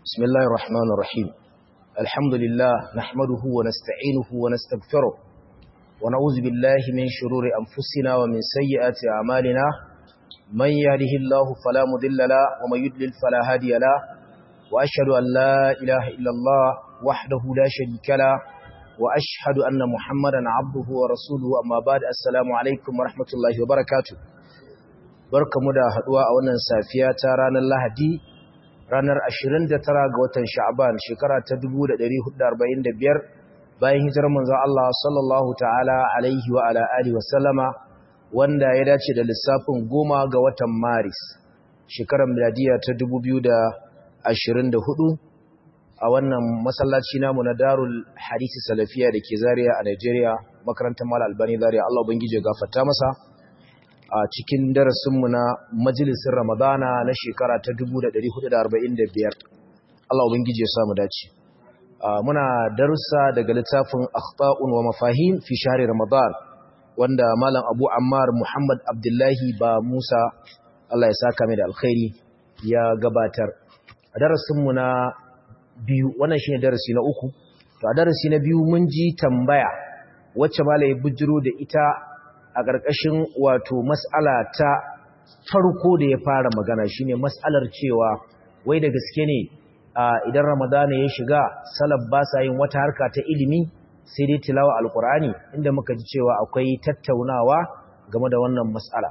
بسم الله الرحمن الرحيم الحمد لله نحمده ونستعينه ونستغفره ونعوذ بالله من شرور أنفسنا ومن سيئات أعمالنا من يهده الله فلا مضل له ومن يضلل فلا هادي له وأشهد أن لا إله إلا الله وحده لا شريك له وأشهد أن محمدا عبده ورسوله أما بعد السلام عليكم ورحمة الله وبركاته barkamu da haduwa a wannan safiya ta ranar Lahadi ranar 29 ga watan Sha'ban shekara ta 1445 bayan hijirar manzon Allah sallallahu ta'ala alaihi wa ala alihi wa sallama wanda ya dace da lissafin goma ga watan Maris shekarar miladiya ta 2024 a wannan masallaci namu na Darul Hadisi Salafiya da ke Zaria a Nigeria makarantar Mal Albani Zaria Allah ubangije gafarta masa a cikin darasinmu na majalisin Ramadana na shekara ta 1445 Allah ubangiji ya samu dace muna darussa daga littafin akhta'un wa mafahim fi shahri Ramadan wanda malam Abu Ammar Muhammad Abdullahi ba Musa Allah ya saka mai da alkhairi ya gabatar a darasinmu na biyu wannan shine darasi na uku to a darasi na biyu mun ji tambaya wacce malai bujiro da ita a ƙarƙashin wato mas'ala ta farko da ya fara magana shine mas'alar cewa wai da gaske ne idan ramadana ya shiga salaf ba sa yin wata harka ta ilimi sai dai tilawa alkur'ani inda muka ji cewa akwai tattaunawa game da wannan mas'ala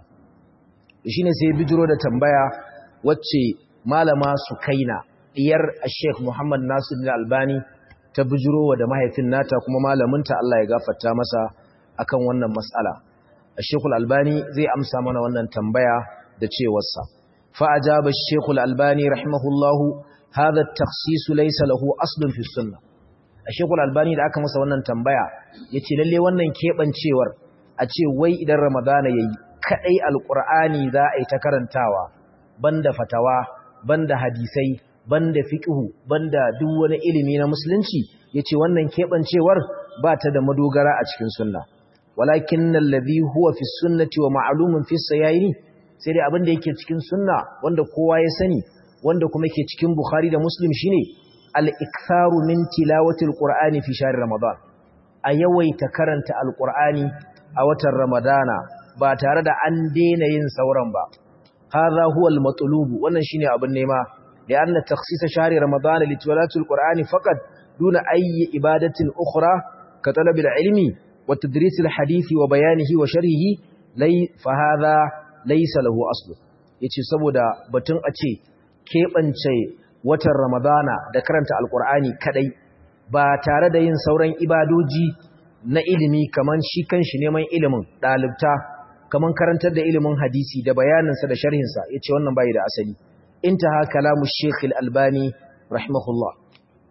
shine sai bijiro da tambaya wacce malama sukaina diyar Sheikh Muhammad Nasir Albani ta bijiro da mahaifin nata kuma malaminta Allah ya gafarta masa akan wannan mas'ala الشيخ الألباني زي أمسى من وانا تنبيع دتشي وصا فأجاب الشيخ الألباني رحمه الله هذا التخصيص ليس له أصل في السنة الشيخ الألباني da aka masa wannan tambaya yace lalle wannan kebancewar a ce wai idan ramadana yayi kadai alqur'ani za a yi ta karantawa banda fatawa banda hadisai banda fiqhu banda duk wani ilimi na musulunci yace wannan kebancewar ba ta da madogara a cikin sunna walakin alladhi huwa fi sunnati wa ma'lumun fi sayaini sai dai abin da yake cikin sunna wanda kowa ya sani wanda kuma yake cikin bukhari da muslim shine al-iktharu min tilawati al-qur'ani fi shahr ramadan a yawaita karanta al-qur'ani a watan ramadana ba tare da an daina yin sauran ba hadha huwa al-matlub wannan shine abin nema da anna takhsis shahr ramadan li tilawati al-qur'ani faqat duna ayyi ibadatin ukhra ka talab al-ilmi وتدريس الحديث وبيانه وشرحه لي فهذا ليس له اصل yace saboda batun a ce keɓance watan ramadana da karanta alkur'ani kadai ba tare da yin sauran ibadoji na ilimi kaman shi kanshi neman ilimin ɗalibta kaman karantar da ilimin hadisi da bayaninsa da sharhinsa yace wannan bai da asali intaha kalamu sheikh al-albani rahimahullah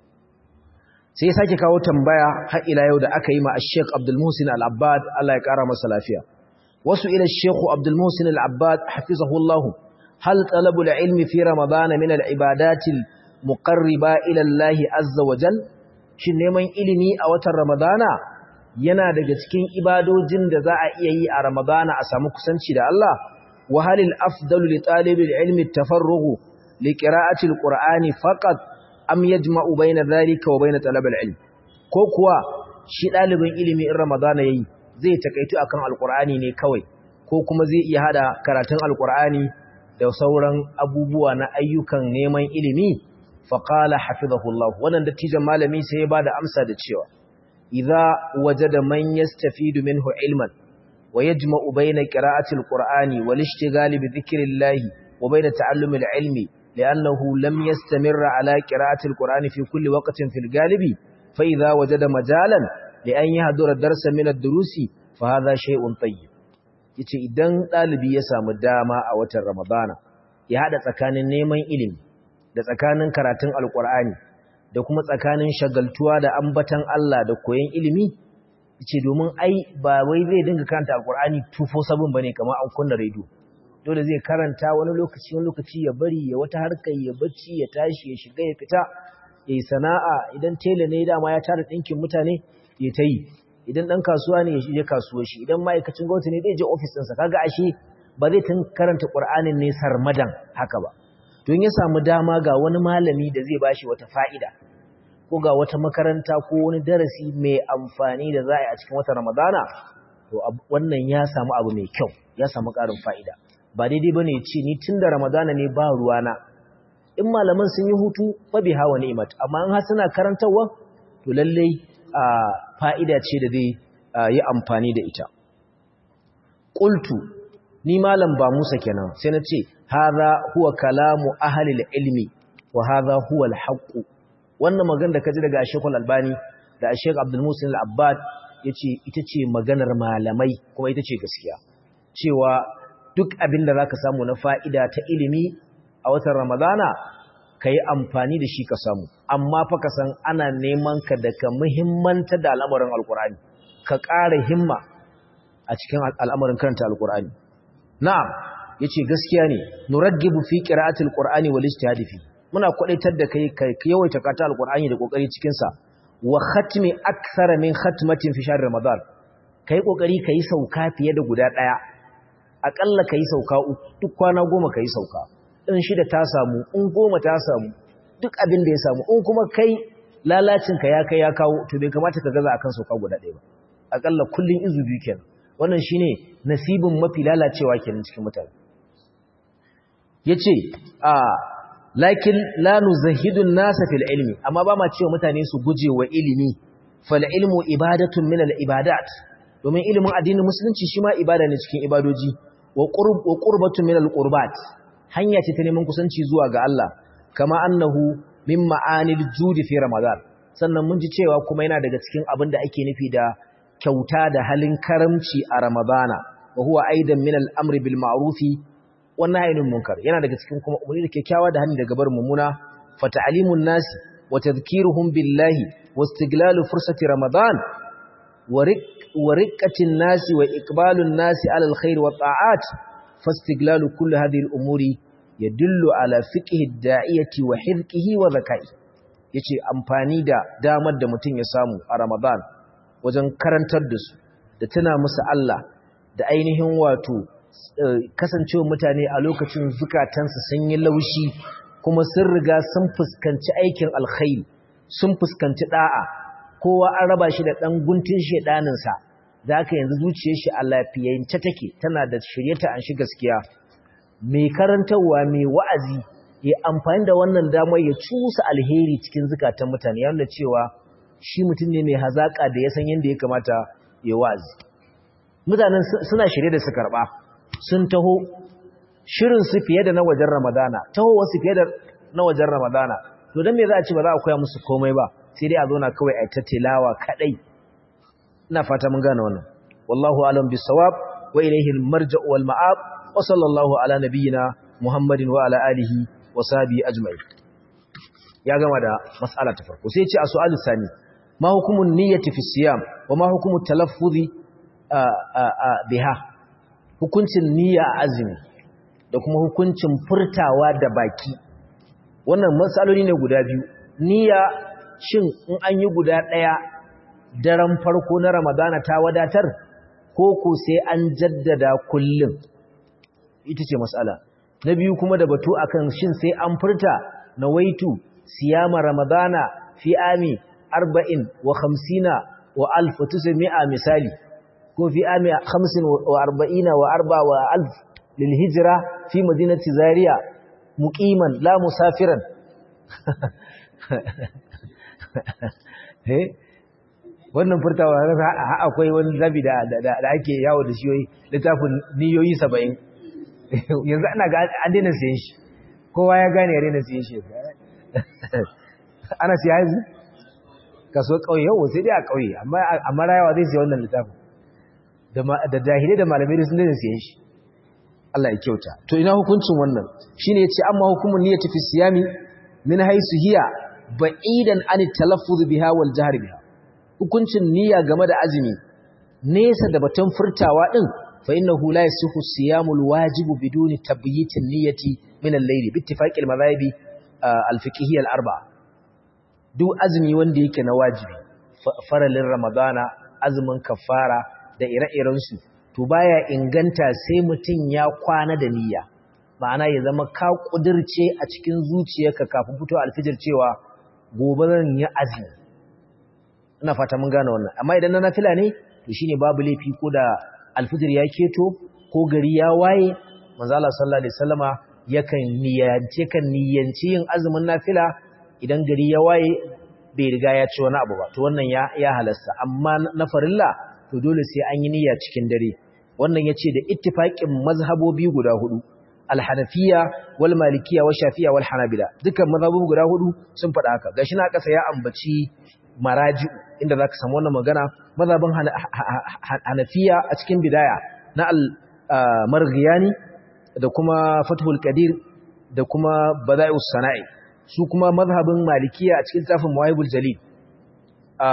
sai ya sake kawo tambaya har ila yau da aka yi ma Sheikh Abdul Muhsin Al-Abbad Allah ya kara masa lafiya wasu ila Sheikh Abdul Muhsin Al-Abbad hafizahu Allah hal talabu al-ilm fi Ramadan min al-ibadati al-muqarriba ila Allah azza wa jal shin neman ilimi a watan Ramadana yana daga cikin ibadojin da za a iya yi a Ramadana a samu kusanci da Allah wa halil afdalu li talibil ilmi at-tafarrugh li qira'ati al-Qur'ani faqat am yajma'u bayna dhalika wa bayna talab al-ilm ko kuwa shi dalibin ilimi in ramadana yayi zai takaitu akan alqur'ani ne kawai ko kuma zai iya hada karatun alqur'ani da sauran abubuwa na ayyukan neman ilimi fa qala hafizahullah wannan dattijan malami sai ya bada amsa da cewa idza wajada man yastafidu minhu ilman wa yajma'u bayna qira'ati alqur'ani wal ishtighali bi dhikrillah wa bayna ta'allumi al-ilmi لأنه لم يستمر على قراءة القرآن في كل وقت في الغالب فإذا وجد مجالا لأن يهدر الدرس من الدروس فهذا شيء طيب yace idan dalibi ya samu dama a watan Ramadana ya hada tsakanin neman ilimi da tsakanin karatun alkur'ani da kuma tsakanin shagaltuwa da ambatan Allah da koyon ilimi yace domin ai ba wai zai dinga karanta alkur'ani 247 bane kamar an kunna radio dole zai karanta wani lokaci wani lokaci ya bari ya wata harkar ya bacci ya tashi ya shiga ya fita ya yi sana'a idan tela ne dama ya tara ɗinkin mutane ya ta yi idan ɗan kasuwa ne ya shige kasuwar shi idan ma'aikacin gwamnati ne zai je ofis ɗinsa kaga ashe ba zai tun karanta ƙur'anin ne sarmadan haka ba don ya samu dama ga wani malami da zai bashi wata fa'ida ko ga wata makaranta ko wani darasi mai amfani da za a yi a cikin watan ramadana to wannan ya samu abu mai kyau ya samu ƙarin fa'ida ba daidai ba ne ce ni tun da ramadana ne ba ruwana in malaman sun yi hutu mabi hawa ni'imat amma in har suna karantarwa to lallai fa'ida ce da zai yi amfani da ita ƙultu ni malam ba musa kenan sai na ce haza huwa kalamu ahalil ilmi wa haza huwa alhaqqu wannan magana da kaji daga Sheikh Al-Albani da Sheikh Abdul Musin Al-Abbad yace ita ce maganar malamai kuma ita ce gaskiya cewa duk abin da zaka samu na fa'ida ta ilimi a watan Ramadana kai amfani da shi ka samu amma fa ka san ana neman ka da ka muhimmanta da al'amarin Al-Qur'ani ka ƙara himma a cikin al'amarin karanta Al-Qur'ani na'am yace gaskiya ne nuraggibu fi qira'atil qur'ani wal ijtihad fi muna kwadaitar da kai kai yawaita kata alqur'ani da kokari cikin sa wa khatmi akthara min khatmatin fi shahr ramadan kai kokari kai sauka fiye da guda daya akalla kai sauka duk kwana goma kai sauka in shida ta samu in goma ta samu duk abin da ya samu in kuma kai lalacin ka ya kai ya kawo to bai kamata ka gaza akan sauka guda daya ba akalla kullun izu biyu kenan wannan shine nasibin mafi lalacewa kenan cikin mutane yace a lakin la nuzahidun nasa fil ilmi amma ba ma cewa mutane su guje wa ilimi fal ilmu ibadatun min al ibadat domin ilimin addinin musulunci shi ma ibada ne cikin ibadoji wa qurb wa qurbatun min al qurbat hanya ce ta neman kusanci zuwa ga Allah kama annahu min ma'anil judi fi ramadan sannan mun ji cewa kuma yana daga cikin abin da ake nufi da kyauta da halin karamci a ramadana wa huwa aidan min al amri bil ma'rufi wannan hainin munkar yana daga cikin kuma umarni da kyakkyawa da hannu daga bar mummuna fa ta'limun nasi wa tadhkiruhum billahi wa istiglalu fursati ramadan wa riqqatin nasi wa iqbalun nasi ala alkhair wa ta'at fa istiglalu kulli hadhihi al-umuri yadullu ala fiqhi ad-da'iyati wa hizqihi wa zakai yace amfani da damar da mutum ya samu a ramadan wajen karantar da su da tuna musu Allah da ainihin wato kasancewa mutane a lokacin zukatansu sun yi laushi kuma sun riga sun fuskanci aikin alkhairi sun fuskanci da'a kowa an raba shi da ɗan guntun shedaninsa da aka yanzu zuciyar shi a lafiyance take tana da shiryata an shi gaskiya mai karantarwa mai wa'azi ya amfani da wannan damar ya cusa alheri cikin zukatan mutane ya nuna cewa shi mutum ne mai hazaka da ya san yadda ya kamata ya wa'azi mutanen suna shirye da su karɓa sun taho shirinsu fiye da na wajen ramadana taho wasu fiye da na wajen ramadana to don me za a ce ba za a koya musu komai ba sai dai a zo na kawai a ta tilawa kadai ina fata mun gane wannan wallahu alam bisawab wa ilayhi almarja'u wal ma'ab wa sallallahu ala nabiyyina muhammadin wa ala alihi wa sahbihi ajma'in ya gama da mas'ala ta farko sai ya ce a su'alu sani ma hukumun niyyati fi siyam wa ma hukumu talaffuzi biha hukuncin niyya a azumi da kuma hukuncin furtawa da baki wannan matsaloli ne guda biyu niyya shin in an yi guda ɗaya daren farko na ramadana ta wadatar ko ko sai an jaddada kullum ita ce matsala na biyu kuma da batu akan shin sai an furta na waitu siyama ramadana fi ami arba'in wa hamsina wa alfa mi'a misali ko fi ami hamsin wa arba'ina wa arba wa alf lil hijira fi madinati zaria muqiman la musafiran eh wannan furtawa akwai wani zabi da da ake yawo da shi littafin niyoyi 70 yanzu ana ga an daina siyan shi kowa ya gane ya daina siyan shi ana siya yanzu kaso kauye yau sai dai a kauye amma amma rayawa zai siya wannan littafin da jahilai da malamai sun daina siyan shi Allah ya kyauta to ina hukuncin wannan shine yace amma hukumun niyyati fi siyami min haisu hiya ba'idan an talaffuz biha wal jahr biha hukuncin niyya game da azumi nesa da batun furtawa din fa innahu la yasihu siyamul wajibu biduni tabyitin niyyati min al-layl bi ittifaqi al-madhahibi al-fiqhiyya al-arba'a duk azumi wanda yake na wajibi faralin ramadana azumin kafara da ire-iren su to baya inganta sai mutun ya kwana da niyya ma'ana ya zama ka kudirce a cikin zuciyarka kafin fito alfijir cewa gobe zan yi azumi ina fata mun gane wannan amma idan na nafila ne to shine babu laifi ko da alfijir ya keto ko gari ya waye manzo Allah sallallahu alaihi wasallama yakan niyance kan niyanci yin azumin nafila idan gari ya waye bai riga ya ci wani abu ba to wannan ya ya halasta amma na farilla to dole sai an yi niyya cikin dare wannan yace da ittifaqin mazhabobi guda hudu al-hanafiya wal malikiya wal shafiya wal hanabila dukkan mazhabobi guda hudu sun faɗa haka gashi na kasa ya ambaci maraji inda zaka samu wannan magana mazhabin hanafiya a cikin bidaya na al-marghiyani da kuma fathul qadir da kuma bada'ius sana'i su kuma mazhabin malikiya a cikin tafin muwaibul jalil a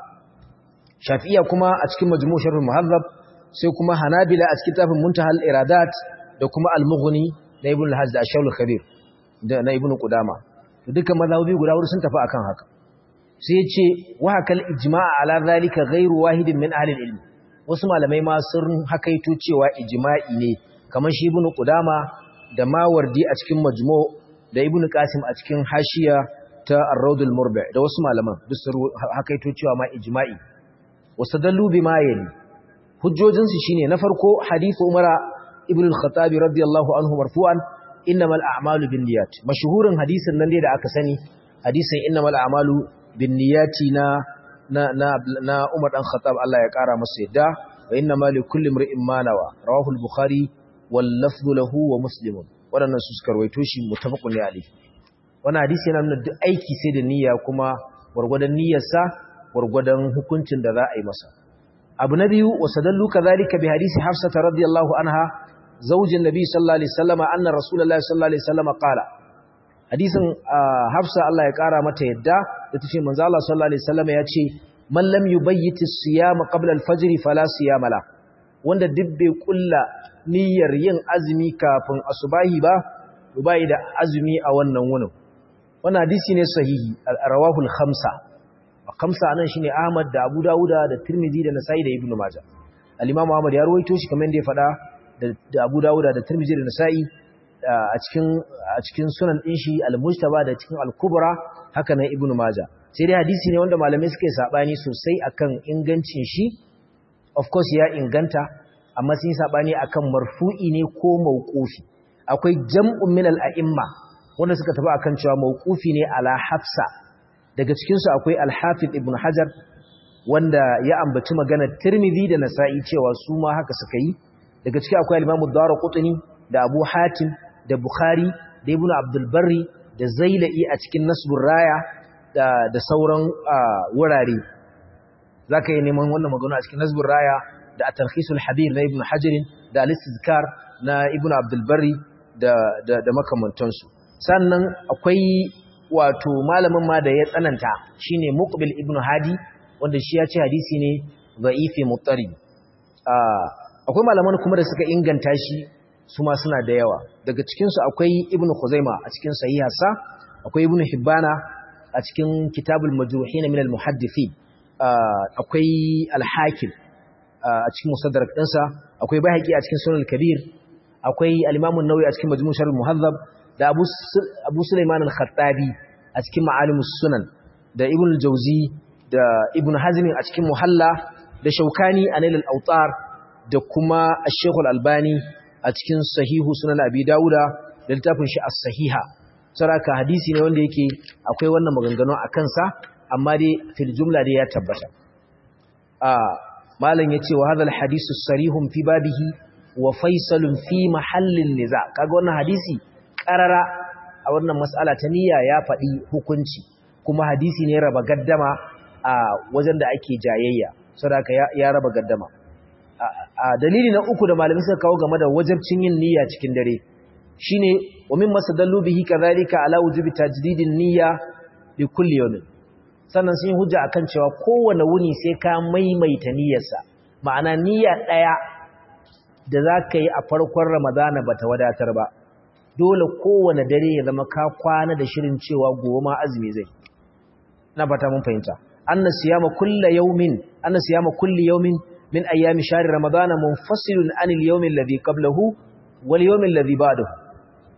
shafi'iyya kuma a cikin majmu' sharh muhazzab sai kuma hanabila a cikin tafin muntahal iradat da kuma al-mughni na ibn al-hajj da ash-shawl khabir da na ibn qudama to dukkan mazhabi guda hudu sun tafi akan haka sai yace wa hakal ijma' ala zalika ghairu wahidin min ahli al-ilm wasu malamai ma sun hakaito cewa ijma'i ne kamar shi ibn qudama da mawardi a cikin majmu' da ibn qasim a cikin hashiya ta ar-rawdul murbi da wasu malaman duk su hakaito cewa ma ijma'i wasadallu bima yali hujjojin su shine na farko hadith umara ibn al-khattab radiyallahu anhu marfu'an innamal a'malu binniyat mashhurin hadisin nan dai da aka sani hadisin innamal a'malu binniyati na na na, na Umar dan Khattab Allah ya kara masa yadda wa innamal likulli imrin ma nawa rawahu al-bukhari wal lafdhu lahu wa muslimun waɗannan su suka rawaito shi mutafaqun ne alayhi wannan hadisi yana nuna duk aiki sai da niyya kuma gurgurdan niyyarsa gurgurdan hukuncin da za a yi masa abu na biyu wasadallu kadhalika bi hadisi hafsa radiyallahu anha zaujin nabi sallallahu alaihi wasallam anna rasulullahi sallallahu alaihi wasallam qala hadisin hafsa Allah ya kara mata yadda da tace manzo Allah sallallahu alaihi wasallam ya ce man lam yubayyit as-siyama qabla al-fajr fala siyama la wanda duk bai kulla niyyar yin azumi kafin asubahi ba bai da azumi a wannan wunin wannan hadisi ne sahihi rawahu al-khamsa khamsa anan shine Ahmad da Abu Dawuda da Tirmidhi da Nasa'i da Ibn Majah al-Imam Ahmad ya rawaito shi kamar yadda ya faɗa da Abu Dawuda da Tirmidhi da Nasa'i a cikin a cikin sunan din shi al-Mujtaba da cikin al-Kubra haka nan Ibn Majah sai dai hadisi ne wanda malamai suka yi sabani sosai akan ingancin shi of course ya inganta amma sun yi sabani akan marfu'i ne ko mauqufi akwai jam'un min al-a'imma wanda suka tafi akan cewa mauqufi ne ala Hafsa daga cikin su akwai al-Hafiz Ibn Hajar wanda ya ambaci maganar Tirmidhi da Nasa'i cewa su ma haka suka yi daga ciki akwai al-Imam Ad-Darqutni da Abu Hatim da Bukhari da Ibn Abdul Barri da Zailai a cikin Nasbur Raya da da sauran wurare zaka yi neman wannan magana a cikin Nasbur Raya da At-Tarkhisul Habir na Ibn Hajar da Al-Istizkar na Ibn Abdul Barri da da, da makamantansu sannan akwai wato malamin ma da ya tsananta shine Muqbil Ibn Hadi wanda shi ya ce hadisi ne za'ifi muttari akwai malaman kuma da suka inganta shi su ma suna da yawa daga cikinsu akwai ibnu khuzaima a cikin sahiharsa akwai ibnu hibbana a cikin kitabul majruhin min al muhaddithin akwai al hakim a cikin musaddarak dinsa akwai bayhaqi a cikin sunan al kabir akwai al imam an-nawawi a cikin majmu' sharh al muhazzab da abu abu sulaiman al khattabi a cikin ma'alimus sunan da ibnu al jawzi da ibn hazmin a cikin muhalla da shaukani a nailal autar da kuma ashekhu albani a cikin sahihu sunan abi dawuda da littafin shi as-sahiha saraka hadisi ne wanda yake akwai wannan maganganu a kansa amma dai fil jumla dai ya tabbata a malam yace wa hadal hadisu sarihun fi babihi wa faisalun fi mahallin niza kaga wannan hadisi karara a wannan mas'ala ta niyya ya faɗi hukunci kuma hadisi ne raba gaddama a wajen da ake jayayya sadaka ya raba gaddama a dalili na uku da malamai suka kawo game da wajibcin yin niyya cikin dare shine wa min masadallu bihi kadhalika ala wujubi tajdidin niyya li kulli yawmin sannan sun yi hujja akan cewa kowane wuni sai ka maimaita niyyarsa ma'ana niyya daya da zaka yi a farkon ramadana bata wadatar ba dole kowane dare ya zama ka kwana da shirin cewa gobe ma azumi zai na fata mun fahimta anna siyama kullu yawmin anna siyama kulli yawmin min ayami shahri ramadana munfasilun anil yawmi alladhi qablahu wal yawmi alladhi ba'dahu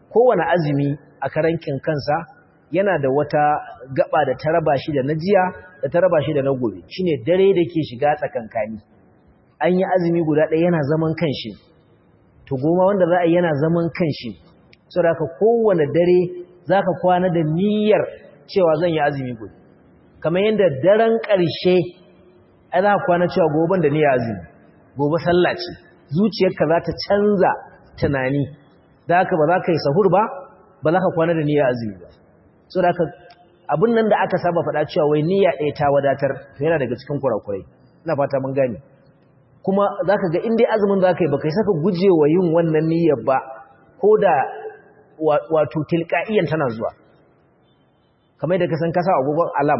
kowane azumi a karankin kansa yana da wata gaba da ta raba shi da na jiya da ta raba shi da na gobe shine dare da ke shiga tsakankani an yi azumi guda ɗaya yana zaman kanshi to goma wanda za a yi yana zaman kanshi saboda ka kowane dare za ka kwana da niyyar cewa zan yi azumi gobe kamar yadda daren ƙarshe ai za ka kwana cewa goben da niyyar azumi gobe sallah ce zuciyarka za ta canza tunani da haka ba za ka yi sahur ba ba za ka kwana da niyyar azumi ba so da abin nan da aka saba faɗa cewa wai niyya ɗaya ta wadatar yana daga cikin kurakurai ina fata mun gane kuma za ka ga inda azumin za ka yi ba kai saka guje wa yin wannan niyyar ba ko da wato tilka'iyan tana zuwa kamar da ka san kasa agogon alam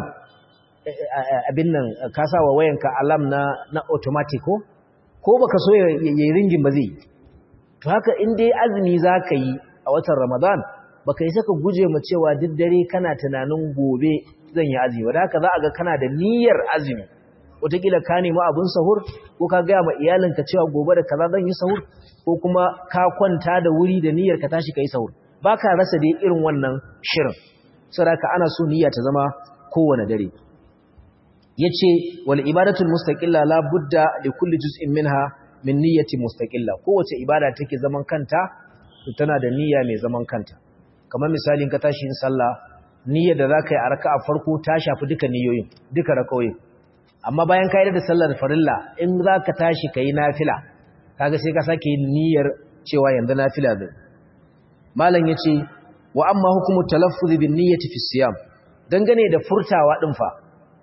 abin nan kasa wa wayanka alam na na automatic ko ko baka so ya yi ringin ba zai yi to haka in dai azumi za ka yi a watan ramadan baka yi saka guje mu cewa duk dare kana tunanin gobe zan yi azumi wadda haka za a ga kana da niyyar azumi wataƙila ka nemi abin sahur ko ka gaya ma iyalinka cewa gobe da kaza zan yi sahur ko kuma ka kwanta da wuri da niyyar ka tashi ka yi sahur ba ka rasa dai irin wannan shirin saboda ana so niyya ta zama kowane dare yace wal ibadatul mustaqilla la budda li kulli juz'in minha min niyyati mustaqilla kowace ibada take zaman kanta to tana da niyya mai zaman kanta kamar misalin ka tashi yin sallah niyyar da zaka yi a raka'a farko ta shafi duka niyoyin duka rakawoyin amma bayan ka yi da sallar farilla in zaka tashi kai nafila kaga sai ka sake yin niyyar cewa yanzu nafila zai malam yace wa amma hukumu talaffuz bin niyyati fi siyam dangane da furtawa din fa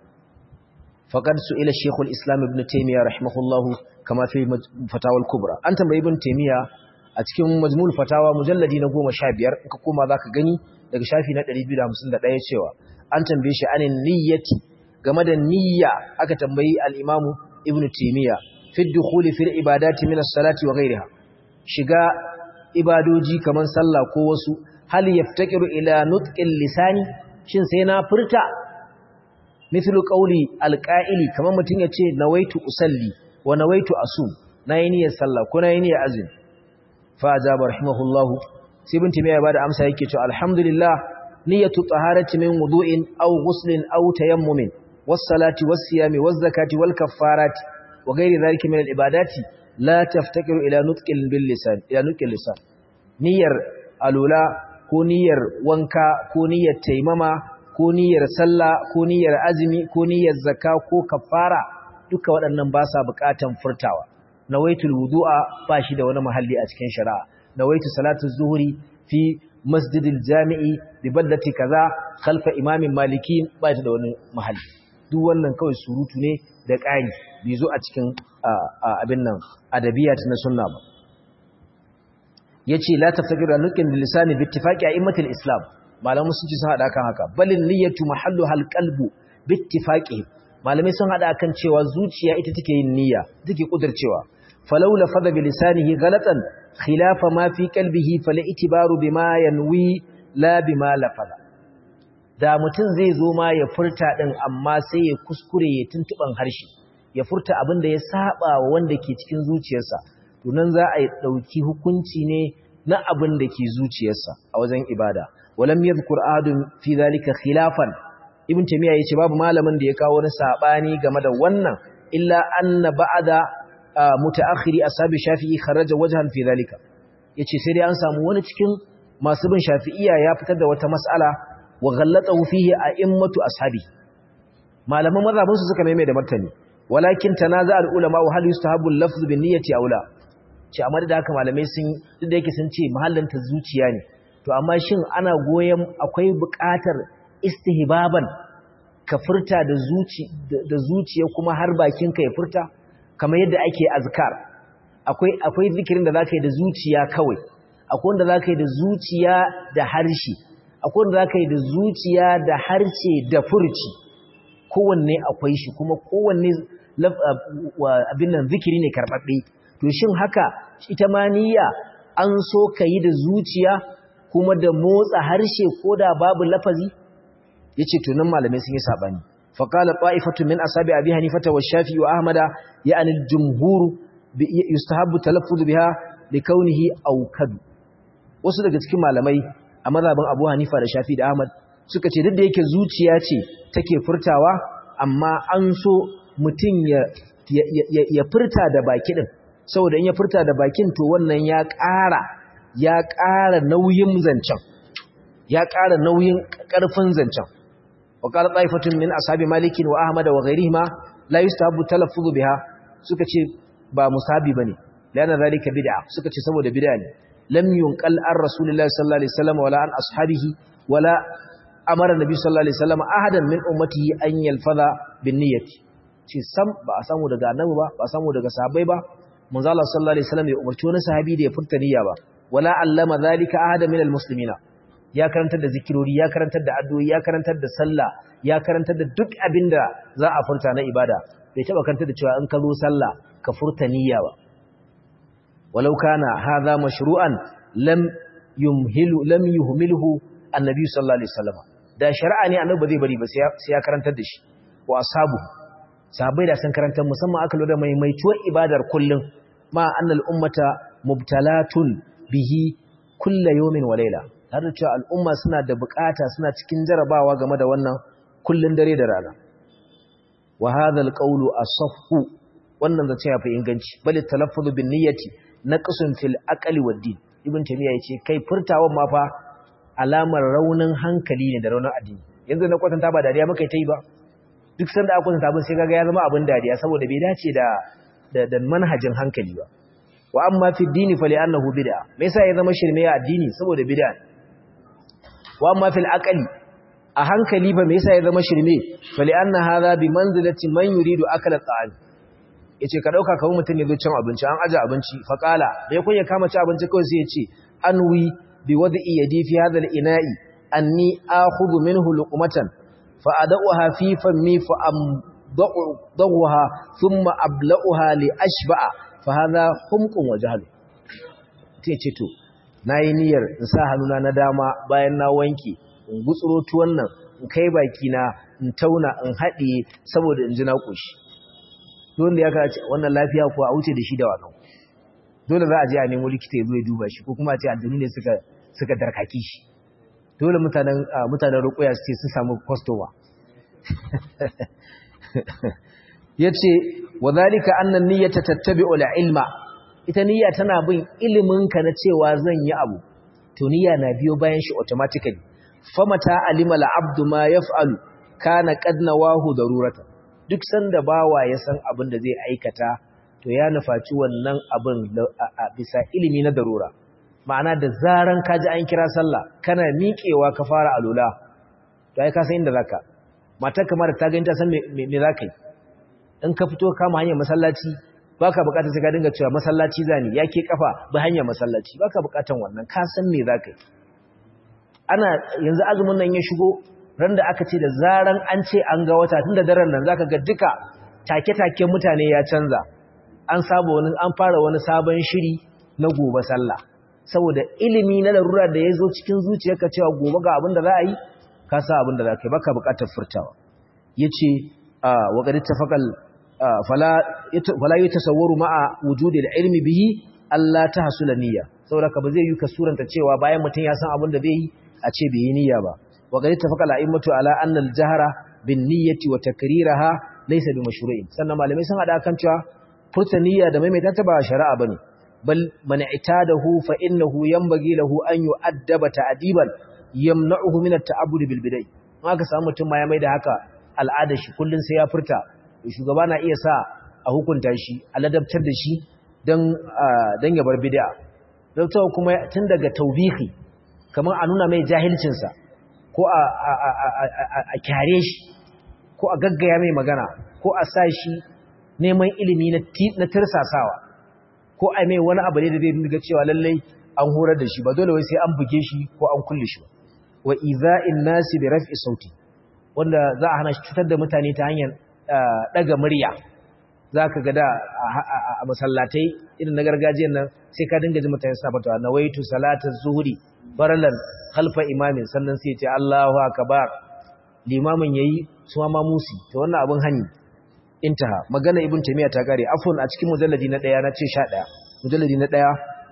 faqad su'ila shaykhul islam ibn taymiyyah rahimahullahu kama fi fatawa al-kubra an tambayi ibn taymiyyah a cikin majmul fatawa mujalladi na 15 in ka koma zaka gani daga shafi na 251 cewa an tambaye shi anin niyyati game da niyya aka tambayi al-imamu ibn taymiyyah fi dukhuli fil ibadati min as-salati wa ghayriha shiga ibadoji kaman sallah ko wasu hal yaftakiru ila nutqil lisani shin sai na furta mithlu qawli alqa'ili kaman mutun yace nawaitu usalli wa nawaitu asum nayi niyyar sallah ko nayi niyyar azumi fa ajaba rahimahullah sai ibn timiya bada amsa yake cewa alhamdulillah niyyatu taharati min wudu'in aw ghuslin aw tayammumin was salati was siyami was zakati wal kaffarati wa ghairi dhalika min al ibadati la taftakiru ila nutqil bil lisan ila nutqil lisan niyyar alula ko niyyar wanka ko niyyar taimama ko niyyar sallah ko niyyar azumi ko niyyar zakka ko kafara duka waɗannan ba sa buƙatan furtawa nawaitul wudu'a ba shi da wani mahalli a cikin shari'a nawaitu salatu zuhri fi masjidil jami'i bi baldati kaza khalfa imamin maliki ba shi da wani mahalli duk wannan kawai surutu ne da ƙari bai zo a cikin abin nan adabiyat na sunna ba yace la taftakiru an nukin lisani bi ittifaqi a'immatil islam malamu sun ci sun hada kan haka balin niyyatu mahallu hal qalbu bi ittifaqi malamai sun hada kan cewa zuciya ita take yin niyya take kudurcewa falau lafadha bi lisanihi ghalatan khilafa ma fi qalbihi fala itibaru bima yanwi la bima lafadha da mutum zai zo ma ya furta din amma sai ya kuskure ya tuntuban harshe ya furta abin da ya saba wa wanda ke cikin zuciyarsa to nan za a yi ɗauki hukunci ne na abin da ke zuciyarsa a wajen ibada walam yadhkur ahadun fi zalika khilafan ibn tamiya yace babu malamin da ya kawo wani sabani game da wannan illa anna ba'da mutaakhiri ashabi shafi'i kharaja wajhan fi zalika yace sai dai an samu wani cikin masu bin shafi'iyya ya fitar da wata mas'ala wa ghallatahu fihi a'immatu ashabi malaman mazhabin su suka maimai da martani walakin tanaza al ulama wa hal yustahabu al-lafz bin niyyati aw la ce amma da haka malamai sun duk da yake sun ce mahallin ta zuciya ne to amma shin ana goyen akwai buƙatar istihbaban ka furta da zuci da zuciya kuma har bakin ka ya furta kamar yadda ake azkar akwai akwai zikirin da zaka yi da zuciya kawai akwai wanda zaka yi da zuciya da harshe akwai wanda zaka yi da zuciya da harshe da furci kowanne akwai shi kuma kowanne abin nan zikiri ne karɓaɓɓe to shin haka ita ma niyya an so ka yi da zuciya kuma da motsa harshe ko da babu lafazi yace to nan malamai sun yi sabani faqala ta'ifatu min ashabi abi hanifata wa shafi'i wa ahmada ya'ni al-jumhur yustahabbu talaffuz biha li kaunihi awkad wasu daga cikin malamai a mazhabin Abu Hanifa da Shafi da Ahmad suka ce duk da yake zuciya ce take furtawa amma an so mutum ya ya furta da baki din saboda in ya furta da bakin to wannan ya ƙara ya ƙara nauyin zancen ya ƙara nauyin ƙarfin zancen wa qala ta'ifatun min ashabi malik wa ahmad wa ghayrihima la yustahabu talaffuzu biha suka ce ba musabi bane lana zalika bid'a suka ce saboda bid'a ne lam yunqal an rasulillahi sallallahu alaihi wasallam wala an ashabihi wala amara nabi sallallahu alaihi wasallam ahadan min ummatihi an yalfaza bin niyyati ce sam ba a samu daga annabi ba ba a samu daga sahabbai ba manzo Allah sallallahu alaihi wasallam ya umarci wani sahabi da ya furta niyya ba wala allama zalika ahadan min almuslimina ya karantar da zikirori ya karantar da addu'o'i ya karantar da sallah ya karantar da duk abinda za a furta na ibada bai taba karantar da cewa in ka zo sallah ka furta niyya ba walau kana hadha mashru'an lam yumhilu lam yuhmilhu annabi sallallahu alaihi wasallam da shari'a ne annabi ba zai bari ba sai ya karantar da shi wa ashabu sahabbai da sun karantar musamman aka lura mai mai tuwar ibadar kullum ma annal ummata mubtalatun bihi kulla yawmin wa layla har da cewa al'umma suna da bukata suna cikin jarabawa game da wannan kullun dare da rana wa hadha alqawlu asahhu wannan zace ya fi inganci bal talaffuz bin niyyati naqsun fil aqli wad din ibn tamiya yace kai furtawan ma fa alamar raunin hankali ne da raunin addini yanzu na kwatanta ba dariya muka yi ta yi ba duk sanda aka kwatanta abin sai kaga ya zama abin dariya saboda bai dace da da manhajin hankali ba wa amma fi dini fa li'annahu bid'a me yasa ya zama shirme a addini saboda bid'a wa amma fil aqli a hankali fa me yasa ya zama shirme fa li'anna hadha bi manzilati man yuridu akala ta'am yace ka dauka kawai mutum ya zo cin abinci an aje abinci fa qala bai kun ya kama ci abinci kawai sai ya ce anwi bi wad'i yadi fi hadha al-ina'i anni akhudhu minhu luqmatan fa adauha fi fammi fa am ضوها ثم أبلغها لأشبع فهذا حمق وجهل تيجي تو nayi niyyar in sa hannuna na dama bayan na wanke in gutsuro tuwon nan in kai baki na in tauna in haɗiye saboda in ji na ƙoshi don da ya kace wannan lafiya ko a wuce da shi da wannan dole za a je a nemo likita ya zo ya duba shi ko kuma a ce aljanu ne suka suka darkaki shi dole mutanen mutanen rukuya su ce sun samu customer yace wadhalika anna niyyata tattabi'u al-ilma ita niyya tana bin ilimin ka na cewa zan yi abu to niyya na biyo bayan shi automatically famata alima al-abdu ma yaf'alu kana qad nawahu darurata duk sanda bawa ya san abin da zai aikata to ya nufaci wannan abin bisa ilimi na darura ma'ana da zaran ka ji an kira sallah kana miƙewa ka fara alula to ai ka san inda zaka matar kamar ta gani ta san me me zaka yi in ka fito kama hanyar masallaci baka bukatar sai ka dinga cewa masallaci zani yake kafa ba hanyar masallaci baka bukatar wannan ka san me zaka yi ana yanzu azumin nan ya shigo ran da aka ce da zaran an ce an ga wata tunda daren nan zaka ga duka take-taken mutane ya canza an saba wani an fara wani sabon shiri na gobe sallah saboda ilimi na larura da ya zo cikin zuciyarka cewa gobe ga abin da za a yi ka sa abin da za ka yi baka bukatar furtawa ya ce wa ƙari tafakal fala yi tasawwaru ma'a wujudi da ilmi bihi Allah ta hasu niyya saboda ka ba zai yi ka suranta cewa bayan mutum ya san abin da zai yi a ce bai yi niyya ba wa ƙari tafakal a immatu ala annal jahara bin niyyati wa takriraha laysa bi mashru'in sannan malamai sun hada kan cewa furta niyya da maimaita ta ba shari'a bane bal man itadahu fa innahu yanbaghi lahu an yu'addaba ta'diban yamna'uhu min at-ta'abbud bil bidai haka samu mutum ma ya maida haka al'ada shi kullun sai ya furta shugaba na iya sa a hukunta shi a ladabtar da shi dan dan ya bar bid'a don kuma tun daga tawbihi kamar a nuna mai jahilcin sa ko a a kyare shi ko a gaggaya mai magana ko a sa shi neman ilimi na tirsasawa ko a mai wani abu ne da zai dinga cewa lallai an horar da shi ba dole wai sai an buge shi ko an kulle shi wa iza'in nasi bi raf'i sauti wanda za a hana shi cutar da mutane ta hanyar daga murya zaka ga da a masallatai irin na gargajiyar nan sai ka dinga ji mutane suna fatawa nawaitu salata zuhri farlan khalfa imamin sannan sai ya ce Allahu akbar limamin yayi su ma musi to wannan abun hani intaha magana ibn taymiya ta kare afwan a cikin mujalladi na 1 na ce 11 mujalladi na 1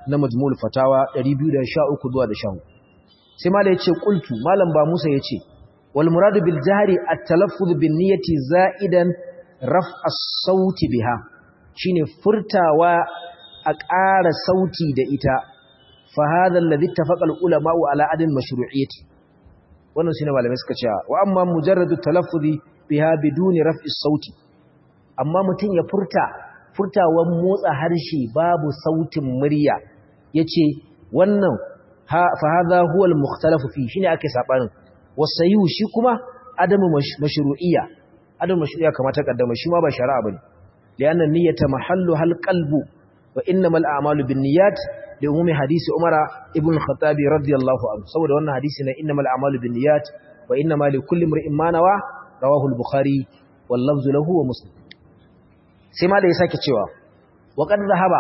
na majmul fatawa 213 zuwa da 14 sai mala yace qultu malam ba Musa yace wal muradu bil jahri at-talaffuz bin niyyati za'idan raf as-sauti biha shine furtawa a ƙara sauti da ita fa hadha alladhi ittafaqa al-ulama ala adin mashru'iyyati wannan shine malamai suka ce wa amma mujarradu talaffuzi biha biduni raf'i sauti amma mutun ya furta furtawan motsa harshe babu sautin murya yace wannan fa hadha huwa al-mukhtalafu fi shine ake sabanin wasayu shi kuma adamu mashru'iyya adamu mashru'iyya kamata kaddama shi ma ba shari'a bane lianna niyyata mahallu hal qalbu wa innamal a'malu binniyat li umumi hadisi umara ibn khattab radiyallahu anhu saboda wannan hadisi na innamal a'malu binniyat wa innamal likulli imrin ma nawa rawahu al-bukhari wal lafzu lahu wa muslim sai ma da ya sake cewa wa qad dhahaba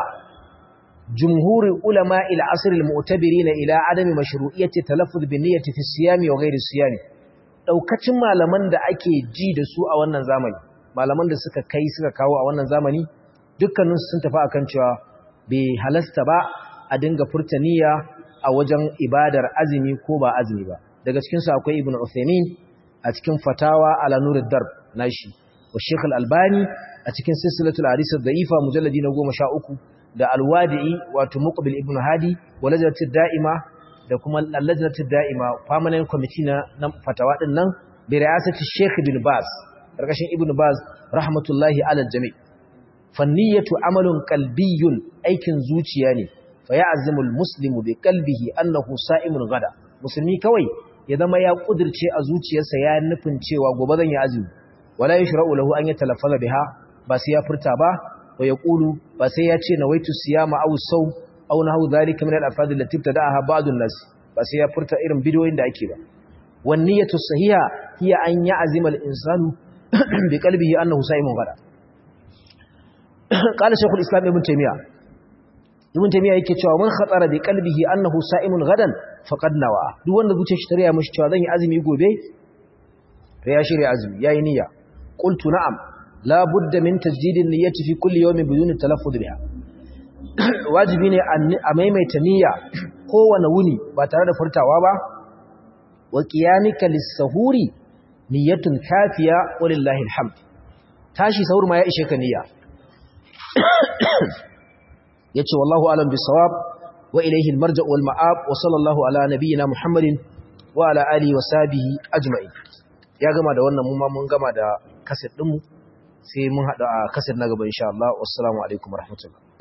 jumhur ulama ila asr al-mu'tabirin ila adami mashru'iyyati talaffuz binniyati fi siyami wa ghairi siyami daukacin malaman da ake ji da su a wannan zamani malaman da suka kai suka kawo a wannan zamani dukkanin sun tafi akan cewa bai halasta ba a dinga furta niyya a wajen ibadar azumi ko ba azumi ba daga cikin su akwai ibnu Uthaymeen a cikin fatawa ala nurid darb nashi wa Sheikh al-Albani a cikin silsilatul hadith ad-da'ifa mujalladi na 13 da al-Wadi'i wato Muqbil ibn Hadi wa lajnatud da'ima da kuma lajnatud da'ima permanent committee na fatawa din nan bi ri'asati Sheikh Ibn Baz karkashin Ibn Baz rahmatullahi ala al-jami' fanniyatu amalun qalbiyyun aikin zuciya ne fa ya'zimul muslimu bi qalbihi annahu sa'imun gada musulmi kawai ya zama ya kudirce a zuciyarsa ya nufin cewa gobe zan yi azumi wala yashra'u lahu an yatalaffaza biha ba sai ya furta ba wa yaqulu ba sai ya ce nawaitu siyama aw saw aw nahu dhalika min al-alfaz allati ibtada'aha ba'd an-nas ba sai ya furta irin bidiyoyin da ake ba wan niyyatu sahiha hiya an ya'zima al-insanu bi qalbihi annahu sa'imun gada qala shaykhul islam ibn taymiyyah ibn taymiya yake cewa man khatara bi qalbihi annahu sa'imun gadan faqad nawa duk wanda zuciyar shi tariya mishi cewa zan yi azumi gobe to ya shirya azumi yayi niyya qultu na'am la budda min tajdidin niyyati fi kulli yawmin bidun talaffuz biha wajibi ne a maimaita niyya kowane wuni ba tare da furtawa ba wa qiyamika lis-sahuri niyyatun kafiya walillahi alhamd tashi sahur ma ya ishe ka niyya yace wallahu alam bisawab wa ilayhi almarja' wal ma'ab wa sallallahu ala nabiyyina muhammadin wa ala alihi wa sahbihi ajma'in ya gama da wannan mu ma mun gama da kaset din mu sai mun hada a kaset na gaba insha Allah wassalamu alaikum warahmatullahi